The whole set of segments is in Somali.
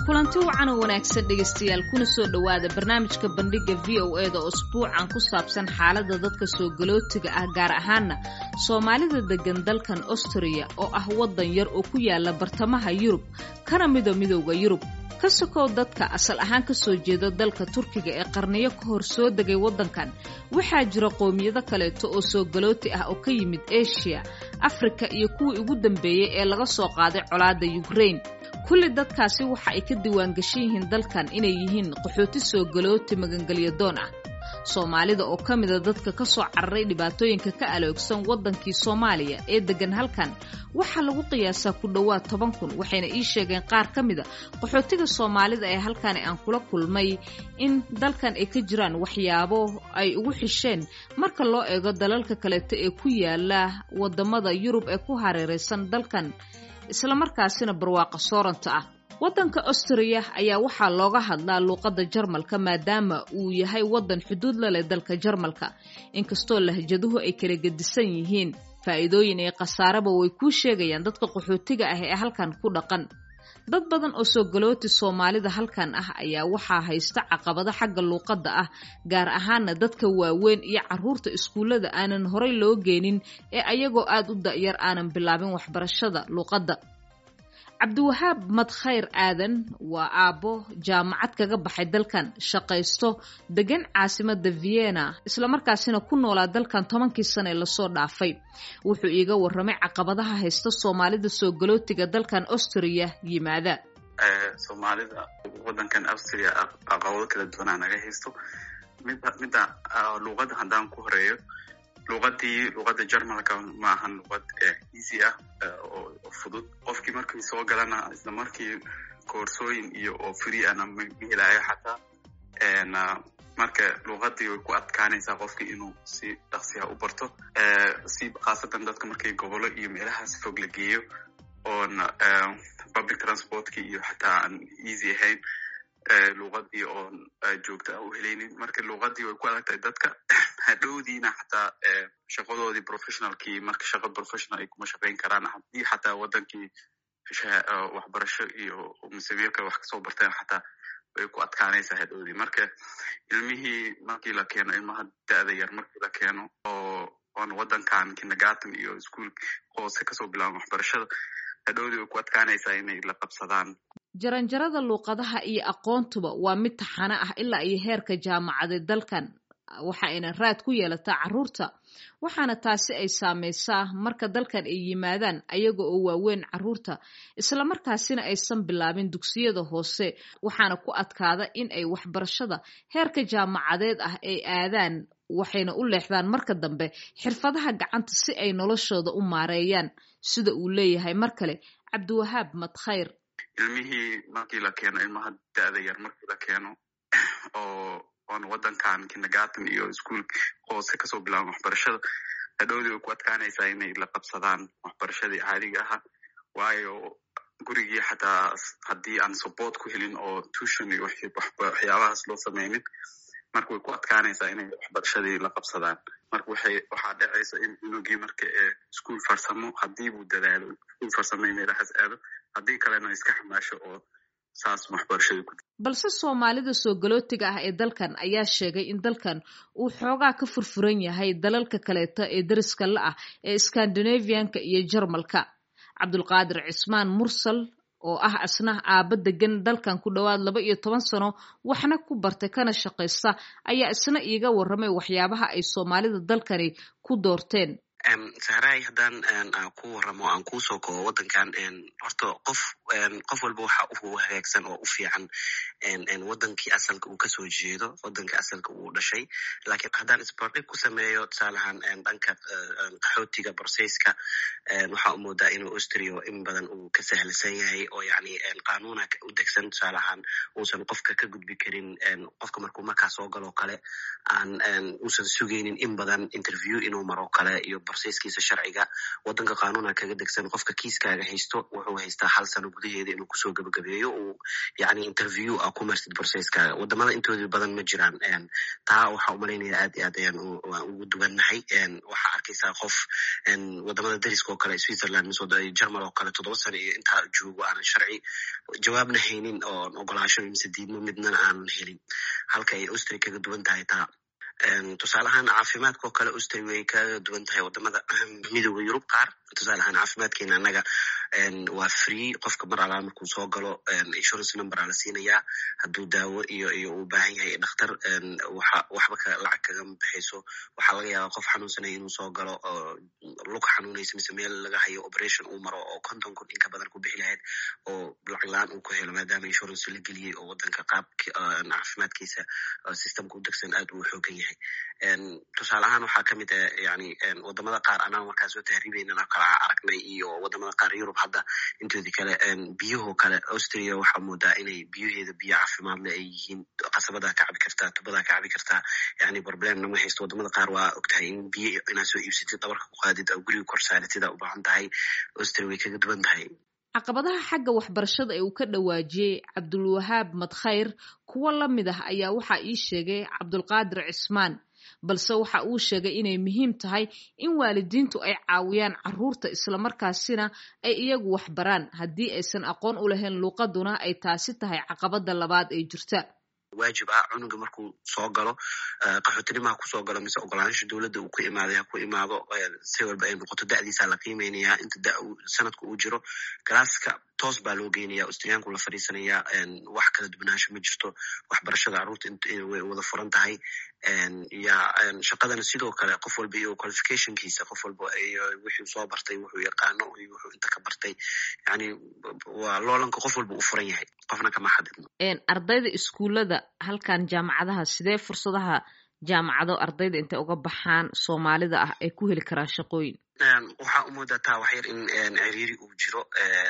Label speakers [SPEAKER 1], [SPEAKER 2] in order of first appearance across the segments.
[SPEAKER 1] kulanti wacan oo wanaagsan dhegaystayaal kuna soo dhowaada barnaamijka bandhigga v o e da oo usbuucan ku saabsan xaaladda dadka soo galootiga ah gaar ahaana soomaalida deggan dalkan astriya oo ah waddan yar oo ku yaala bartamaha yurub kana mido midowda yurub ka sokow dadka asal ahaan ka soo jeeda dalka turkiga ee qarniyo ka hor soo degay waddankan waxaa jira qowmiyado kaleeto oo soo galooti ah oo ka yimid eshiya afrika iyo kuwii ugu dambeeyey ee laga soo qaaday colaadda yukrain kulli dadkaasi waxa ay ka diiwaangashan yihiin dalkan inay yihiin qaxooti soo galooti magangelyadoon ah soomaalida oo ka mida dadka ka soo cararay dhibaatooyinka ka aloogsan waddankii soomaaliya ee deggan halkan waxaa lagu qiyaasaa ku dhowaad toban kun waxayna ii sheegeen qaar ka mida qaxootiga soomaalida ee halkani aan kula kulmay in dalkan ay ka jiraan waxyaabo ay ugu xisheen marka loo eego dalalka kaleeto ee ku yaala waddamada yurub ee ku hareeraysan dalkan islamarkaasina barwaaqa sooranta ah waddanka astriya ayaa waxaa looga hadlaa luuqadda jarmalka maadaama uu yahay waddan xuduud la leh dalka jarmalka inkastoo lahjaduhu ay kala gedisan yihiin faa'iidooyin iyo khasaaraba way kuu sheegayaan dadka qaxootiga ah ee halkan ku dhaqan dad badan oo soo galooti soomaalida halkan ah ayaa waxaa haysta caqabado xagga luuqadda ah gaar ahaana dadka waaweyn iyo carruurta iskuullada aanan horay loo geenin ee ayagoo aad u da'yar aanan bilaabin waxbarashada luuqadda cabdiwahaab madkhayr aadan waa aabbo jaamacad kaga baxay dalkan shaqaysto degan caasimada vienna islamarkaasina ku noolaa dalkan tobankii sane lasoo dhaafay wuxuu iiga warramay caqabadaha haysta soomaalida soo galootiga dalkan astriya yimaada
[SPEAKER 2] soomaalida wadankan austria caqabado kala duwanaa naga haysto midda luuqadda haddaan ku horeeyo luuqadii luuqadda jarmalka ma ahan luuqad easy ah oo fudud qofkii markii soo galana isla markii koorsooyin iyo oo free ana ma helayo xataa marka luuqadii way ku adkaanaysaa qofkii inuu si dhaqsiha u barto si khaasatan dadka markii gobolo iyo meelahaas fog la geeyo oon public transportkii iyo xataa aan easy ahayn luuqadii oon joogta a u helaynin marka luuqadii way ku adagtahay dadka hadhowdiina xataa shaqadoodii professionalkii marka shaqa professional ay kuma shaqayn karaan haddii xataa wadankii waxbarasho iyo musameerka wax kasoo barteen xataa way ku adkaanaysaa hadhowdii marka ilmihii markii la keeno ilmaha da'da yar markii la keeno oo oon wadankan kindergarten iyo ischool hoose kasoo bilaaban waxbarashada hadhowdii way ku adkaanaysaa inay la qabsadaan
[SPEAKER 1] jaranjarada luuqadaha iyo aqoontuba waa mid taxano ah ilaa iyo heerka jaamacadeed dalkan waxa ayna raad ku yeelataa carruurta waxaana taasi ay saamaysaa marka dalkan ay yimaadaan ayaga oo waaweyn carruurta islamarkaasina aysan bilaabin dugsiyada hoose waxaana ku adkaada in ay waxbarashada heerka jaamacadeed ah ay aadaan waxayna u leexdaan marka dambe xirfadaha gacanta si ay noloshooda u maareeyaan sida uu leeyahay mar kale cabdiwahaab madkhayr
[SPEAKER 2] ilmihii markii la keeno ilmaha da'da yar markii la keeno oo oon wadankan kindergarten iyo ischool hoose kasoo bilaaban waxbarashada hadhowdii way ku adkaanaysaa inay la qabsadaan waxbarashadii caadiga ahaa waayo gurigii xataa haddii aan support ku helin oo tuition iyo waxyaabahaas loo sameynin marka way ku adkaanaysaa inay waxbarashadii la qabsadaan marka waxay waxaa dhacaysa in cunugii marka ee ischool farsamo haddii buu dadaalo ischool farsamo in meelahaas aado haddii kalena iska xamaasho oo saas waxbarashadii ku
[SPEAKER 1] balse soomaalida soo galootiga ah ee dalkan ayaa sheegay in dalkan uu xoogaa ka furfuran yahay dalalka kaleeto ee dariska la ah ee scandinavianka iyo jarmalka cabdulqaadir cismaan mursal oo ah asna aabba degan dalkan ku dhowaad laba iyo toban sano waxna ku bartay kana shaqaysta ayaa isna iiga warramay waxyaabaha ay soomaalida dalkani ku doorteen
[SPEAKER 3] sahraay haddaan ku warramo aan kuusoo koobo waddankan horta qof qof walba waxa u hagaagsan oo u fiican wadankii asalka uu kasoo jeedo wadankii asalka uu dhashay lakiin haddaan isbardhig ku sameeyo tusaalahaan dhanka qaxootiga borsayska waxaa u moodaa inuu austria in badan uu ka sahlisan yahay oo yani qanuuna u degsan tusaalahaan uusan qofka ka gudbi karin qofka markuu markaa soo galoo kale aan uusan sugaynin in badan interview inuu maro kale iyo borsayskiisa sharciga wadanka qanuuna kaga degsan qofka kiiskaaga haysto wuxuu haystaa hal sano gudaheeda inuu kusoo gabagabeeyo uu yani interview a ku marsid processkaaga wadamada intooda badan ma jiraan taa waxaa umalaynaya aad iyo aad ayaan ugu duwannahay waxaa arkaysaa qof wadamada dariska oo kale switzerland mise germal oo kale toddoba sano iyo intaa joogo aanan sharci jawaabna haynin oon ogolaasho mise diidmo midnana aanan helin halka ay austria kaga duwan tahay taa tusaale ahaan caafimaadka oo kale austria way kaga duwan tahay wadamada midooda yurub qaar tusaale ahaan caafimaadkeena annaga waa free qofka mar alaa markuu soo galo insurance number aa la siinayaa hadduu daawo iyo iyo uu baahan yahay dhakhtar waxa waxba ka lacag kagama baxayso waxaa laga yaabaa qof xanuunsanaya inuu soo galo lug xanuunaysa mise meel laga hayo operation uu maro oo konton kun inka badan ku bixi lahayd oo lacag la-aan uu ku helo maadaama insurance la geliyey oo wadanka qaabka caafimaadkiisa systemka u degsan aad uu xoogan yahay tusaale ahaan waxaa kamid ah yani wadamada qaar anaa markaa soo tahriibeynana kala aragnay iyo wadamada qaar yurub hadda intoodii kale biyahoo kale austria waxaa moodaa inay biyaheeda biyo caafimaad le ay yihiin qasabadaa ka cabi kartaa tubadaa ka cabi kartaa yani problem nama haysto wadamada qaar waa ogtahay in biyo inaad soo iibsatid dabarka ku qaadid oo guriga korsaaratida u baahan tahay austria way kaga duwan tahay
[SPEAKER 1] caqabadaha xagga waxbarashada ee uu ka dhawaajiyey cabdulwahaab madkhayr kuwo la mid ah ayaa waxaa ii sheegay cabdulqaadir cismaan balse waxa uu sheegay inay muhiim tahay in waalidiintu ay caawiyaan caruurta islamarkaasina ay iyagu waxbaraan haddii aysan aqoon u lahayn luuqaduna ay taasi tahay caqabada labaad ee jirta
[SPEAKER 3] waajib ah cunuga markuu soo galo qaxootinimaha kusoo galo mise ogolaansha dowladda uu ku imaaday ha ku imaado si walba ay noqoto da'diisa la qiimeynaya inta da sanadka uu jiro galaaska toos baa loo geynaya austriyaanku la fadhiisanaya wax kala duwanaansho ma jirto waxbarashada carruurta way wada furan tahay ya shaqadana sidoo kale qof walba iyo qualificationkiisa qof walba iyo wixuu soo bartay wuxuu yaqaano iyo wuxuu inta ka bartay yani waa loolanka qof walba u furan yahay qofna kama xadidno
[SPEAKER 1] ardayda iskuullada halkan jaamacadaha sidee fursadaha jaamacado ardayda intay uga baxaan soomaalida ah ay ku heli karaan shaqooyin
[SPEAKER 3] waxaa u moodaa taa wax yar in ciriiri uu jiro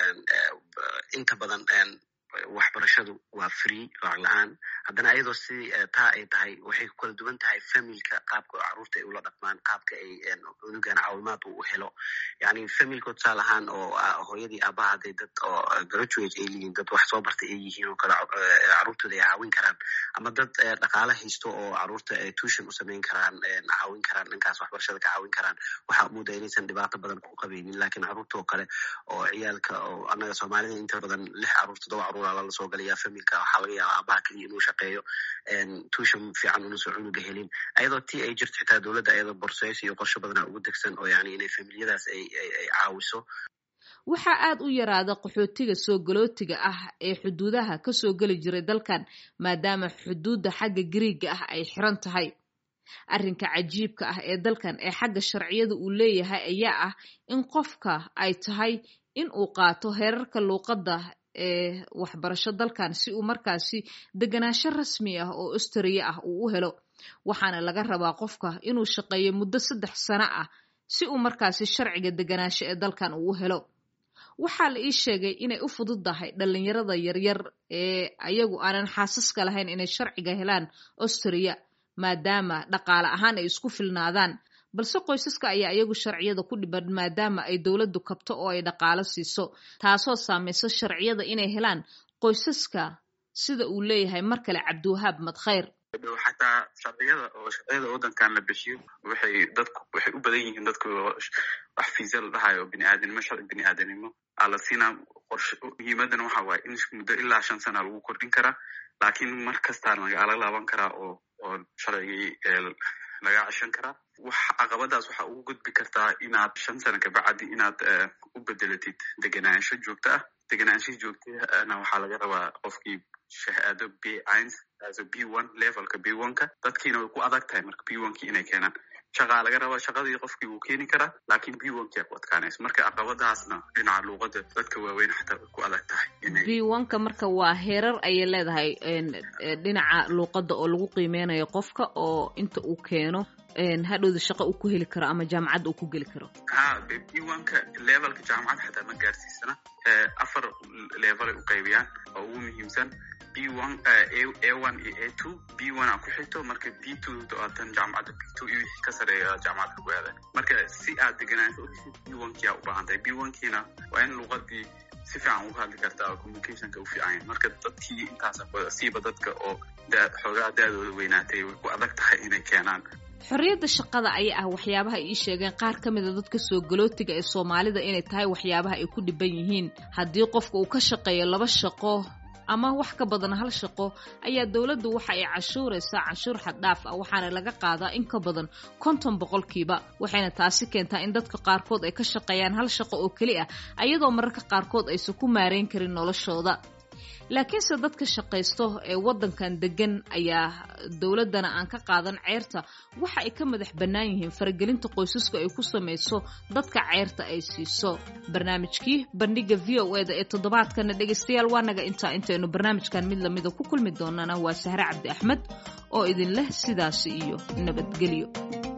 [SPEAKER 3] inta badan waxbarashadu waa free lacag la-aan haddana ayadoo si taa ay tahay waxay ku kala duwan tahay familka qaabka caruurta ay ula dhaqmaan qaabka ay unugan caawimaad uu helo yani familka tusaale ahaan oo hooyadii aabaha haday dad oo graduate ay yihiin dad wax soo bartay ay yihiin oo kale caruurtooda ay caawin karaan ama dad dhaqaale haysto oo caruurta tuition u samayn karaan caawin karaan dhankaas waxbarashada ka caawin karaan waxaa muudaa inaysan dhibaato badan ku qabaynin lakin caruurta oo kale oo ciyaalka oo annaga soomaalida inta badan lix caruur toddoba caruur lala soo galaya familka waxaa laga yaaba aabaha keliya inuu shaqeeyo tuushan fiican unaso cunuga helin ayadoo tii ay jirto xitaa dowladda ayadoo borseys iyo qorsho badana ugu degsan oo yani inay familiyadaas ay ay caawiso
[SPEAKER 1] waxaa aad u yaraada qaxootiga soo galootiga ah ee xuduudaha kasoo geli jiray dalkan maadaama xuduudda xagga gariiga ah ay xiran tahay arrinka cajiibka ah ee dalkan ee xagga sharciyada uu leeyahay ayaa ah in qofka ay tahay in uu qaato heerarka luuqadda ee waxbarasho dalkan si uu markaasi deganaansho rasmi ah oo austria ah uu u helo waxaana laga rabaa qofka inuu shaqeeyo muddo saddex sano ah si uu markaasi sharciga deganaansho ee dalkan uu u helo waxaa la ii sheegay inay u fududdahay dhalinyarada yaryar ee ayagu aanan xaasaska lahayn inay sharciga helaan austria maadaama dhaqaale ahaan ay isku filnaadaan balse qoysaska ayaa iyagu sharciyada ku dhiban maadaama ay dowladdu kabto oo ay dhaqaalo siiso taasoo saamayso sharciyada inay helaan qoysaska sida uu leeyahay mar kale cabdiwahaab madkhayr
[SPEAKER 2] xataa sharciyada oo sharciyada waddankan la bixiyo waxay dadku waxay u badan yihiin dadku wax fiisa la dhahayo biniaadanimo sharci biniaadanimo aa la siinaa qorshe muhiimadan waxa waaye in muddo ilaa shan sana lagu kordhin karaa laakiin mar kastaa lagala laaban karaa oo oo sharcigii laga ceshan karaa wax caqabadaas waxaa ugu gudbi kartaa inaad shan sana kabacdi inaad u bedelatid degenaansho joogto ah degenaansho joogtana waxaa laga rabaa qofkii shahaado b ins aso b one levelka b one-ka dadkiina way ku adag tahay marka b one-ki inay keenaan shaqaa laga rabaa shaqadii qofkii wuu keeni karaa laakiin b one-kia ku adkaanayso marka caqabadaasna dhinaca luuqada dadka waaweyn xataa way ku adag tahay
[SPEAKER 1] b one-ka marka waa heerar ayay leedahay dhinaca luuqadda oo lagu qiimeynayo qofka oo inta uu keeno hadhowda shaqo uu ku heli karo ama jaamacadda uu ku geli karo
[SPEAKER 2] ha b one-ka levelka jaamacad xataa ma gaarsiisana afar levelay u qaybiyaan oo ugu muhiimsan b one a one iyo a two b one a ku xigto marka b two doatan jaamacadda b two iyo wixii ka sareeya jaamacadda lagu aaday marka si aad deganaansho uheshid b one-kia u baahan tahay b one-kiina waa in luuqadii si fiican uga hadli kartaa oo communicationka u fiican marka dadkii intaas siiba dadka oo xoogaha da-dooda weynaatay way ku adag tahay inay keenaan
[SPEAKER 1] xorriyadda shaqada ayaa ah waxyaabaha ay ii sheegeen qaar ka mida dadka soo galootiga ee soomaalida inay tahay waxyaabaha ay ku dhiban yihiin haddii qofka uu ka shaqeeyo laba shaqo ama wax ka badan hal shaqo ayaa dowladdu waxa ay cashuuraysaa canshuur xaddhaaf ah waxaana laga qaadaa in ka badan konton boqolkiiba waxayna taasi keentaa in dadka qaarkood ay ka shaqeeyaan hal shaqo oo keli ah ayadoo mararka qaarkood aysan ku maareyn karin noloshooda laakiinse dadka shaqaysto ee waddankan degan ayaa dowladdana aan ka qaadan ceerta waxa ay ka madax bannaan yihiin faragelinta qoysasku ay ku samayso dadka ceerta ay siiso barnaamijkii bandhiga v o eda ee toddobaadkana dhegaystayaal waa naga intaa intaynu barnaamijkan mid lamida ku kulmi doonana waa sahre cabdi axmed oo idin leh sidaasi iyo nabadgelyo